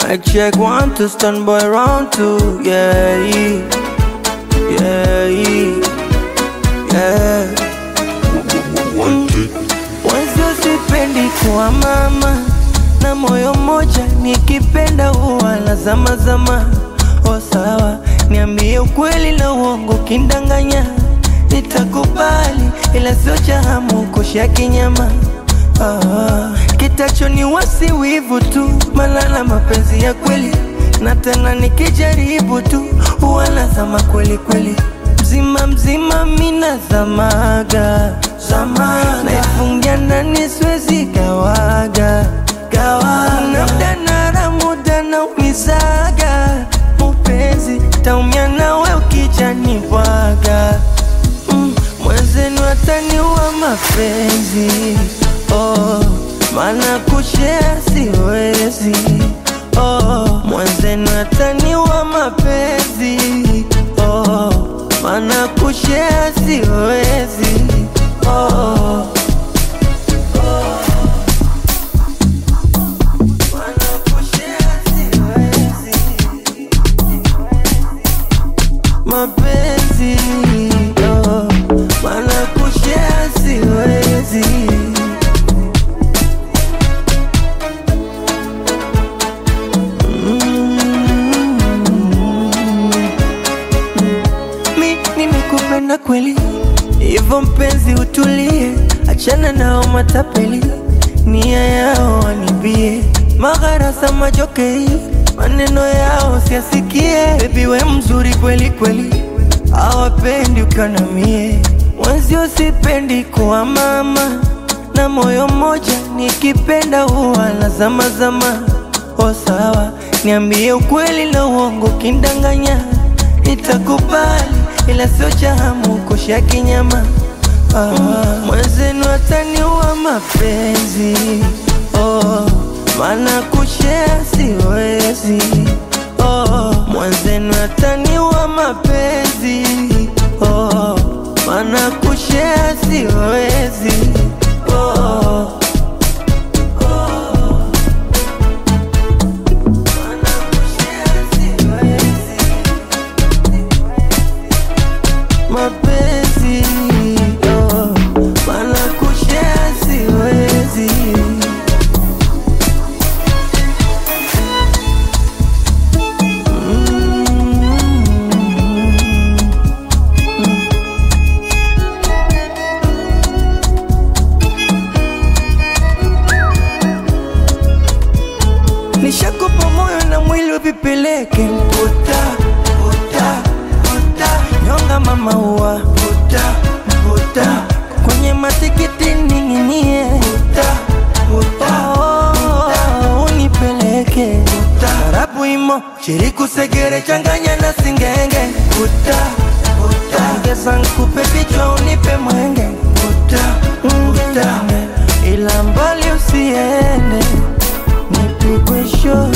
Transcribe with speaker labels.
Speaker 1: Mic check one to stand by round two. Yeah, yeah, yeah. Wenzio sipendi kuwa mama na moyo mmoja, nikipenda huwa la zama zama. O sawa, niambie ukweli na uongo, kindanganya nitakubali, ila sio cha hamu kushia kinyama. Ah, kitacho ni wasi wivu tu, malala mapenzi ya kweli, na tena nikijaribu tu huwa nazama kweli kweli, mzima mzima mina zamaga zamaga, naifungia ndani siwezi gawaga gawaga, na muda na muda na umizaga mupenzi, taumia nawe ukijani bwaga mm, mwenzenu ataniua mapenzi oh, maana kushea siwezi oh, mwenzenu ataniua mapenzi oh, maana kushea siwezi oh. Maana kushare siwezi. mapenzi oh, maana kushare siwezi mi nimekupenda kweli hivyo mpenzi utulie achana nao matapeli nia yao wanibie magharasa majokei maneno yao siasikie bebi we mzuri kweli kweli awapendi ukanamie mwenzio sipendi kuwa mama na moyo mmoja nikipenda huwa na zama zama o sawa niambie ukweli na uongo kindanganya nitakubali ila sio cha hamu kushia kinyama ah, mwenzenu ataniua mapenzi oh, maana kushea siwezi oh, mwenzenu ataniua mapenzi oh, maana kushea siwezi oh. Maana kushare siwezi. mapenzi oh, maana kushare siwezi nishakupa moyo na mwili uvipeleke mputa puta puta nyonga mama ua puta puta kwenye matikiti ning'inie puta puta oh, unipeleke puta tarabu imo shiriku segere changanya na singenge puta puta ongeza nkupe vichwa unipe mwenge puta puta ila mbali usiende nipigwe show